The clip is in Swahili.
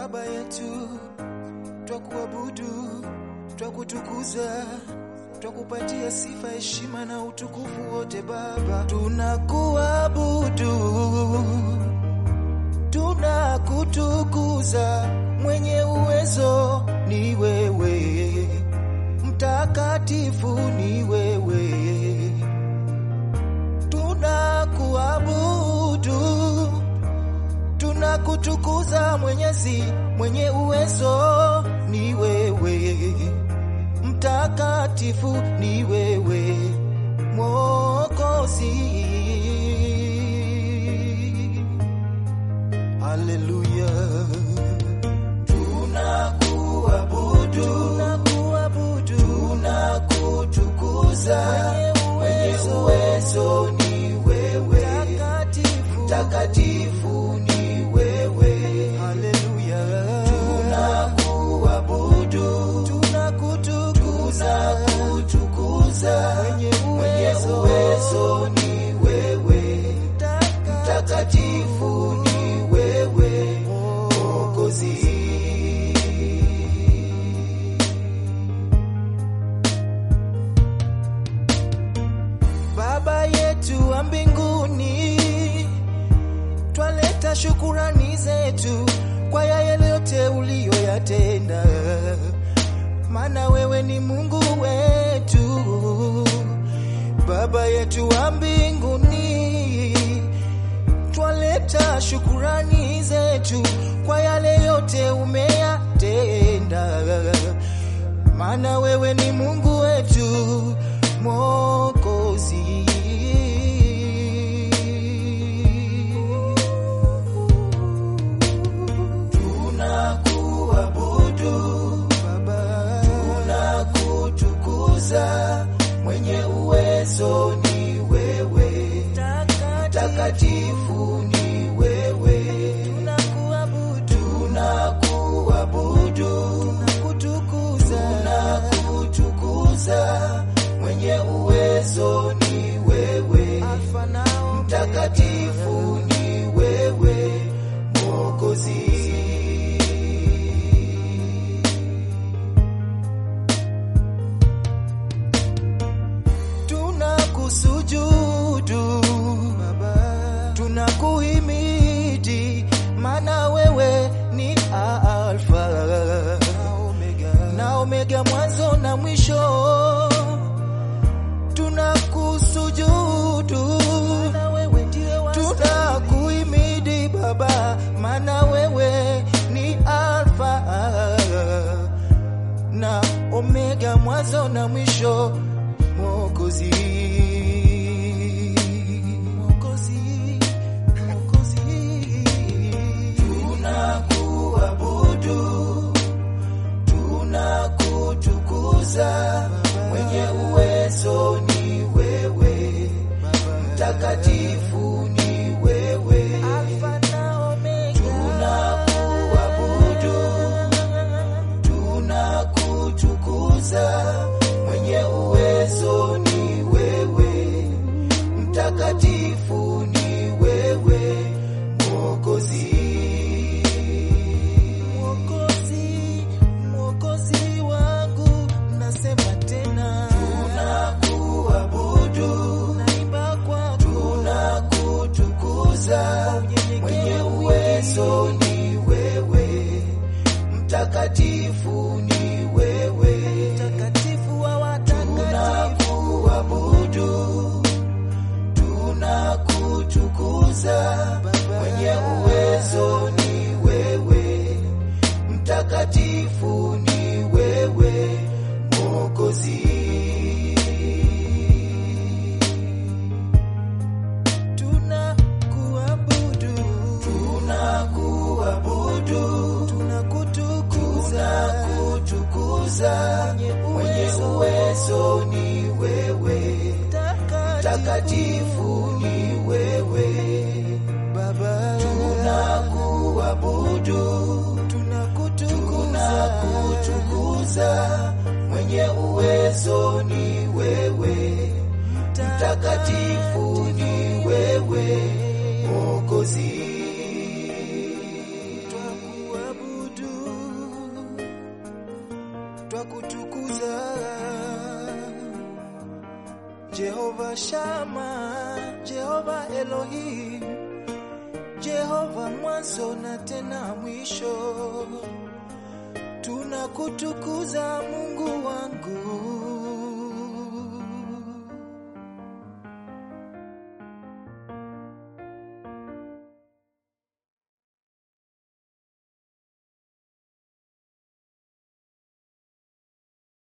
Baba yetu, twakuabudu, twakutukuza, twakupatia sifa, heshima na utukufu wote. Baba, tunakuabudu, tunakutukuza, mwenye uwezo ni wewe, mtakatifu ni wewe, tunakuabudu tunakutukuza Mwenyezi, mwenye uwezo ni wewe, mtakatifu ni wewe, Mwokozi. Haleluya, tunakuabudu, tunakuabudu, tunakutukuza, mwenye uwezo ni wewe, mtakatifu, mtakatifu ni wewe. Haleluya, tunakuabudu, tunakutukuza, tunakutukuza, mwenye uwezo ni wewe, mtakatifu ni wewe, Mwokozi. Baba yetu wa mbinguni, twaleta shukurani zetu kwa yale yote uliyoyatenda, maana wewe ni Mungu wetu. Baba yetu wa mbinguni, twaleta shukurani zetu kwa yale yote umeyatenda, maana wewe ni Mungu wetu Mwokozi. Tunakuabudu Baba, tunakutukuza, mwenye uwezo ni wewe, mtakatifu ni wewe, tunakuabudu, tunakuabudu, tunakutukuza, tunakutukuza, mwenye uwezo ni wewe, mtakatifu ni wewe, Mwokozi. Tunakusujudu Baba, tunakuhimidi, maana wewe ni Alfa na Omega, mwanzo na mwisho. Tunakusujudu, tunakuhimidi Baba, maana wewe ni Alfa na Omega, mwanzo na mwisho. Mwokozi, Mwokozi, Mwokozi, tunakuabudu, tunakutukuza, mwenye uwezo ni wewe, mtakatifu ni wewe, tunakuabudu, tunakutukuza, mwenye uwezo ni wewe, mtakatifu ni wewe, Mwokozi. Mwokozi, Mwokozi wangu, nasema tena, tunakuabudu, naimba kwako, tunakutukuza, mwenye uwezo ni wewe, mtakatifu ni wewe, mtakatifu wa watakatifu, tunakuabudu, tunakutukuza, mwenye uwezo ni wewe, mtakatifu ni wewe, Mwokozi. Tunakuabudu, tunakuabudu, tunakutukuza, tunakutukuza, mwenye uwezo ni wewe, mtakatifu ni wewe, Baba. Tunakuabudu, tunakutukuza, mwenye uwezo ni wewe, mtakatifu ni wewe, Mwokozi. Twakuabudu, twakutukuza Jehova Shama, Jehova Elohim, Jehova mwanzo na tena mwisho, tunakutukuza Mungu wangu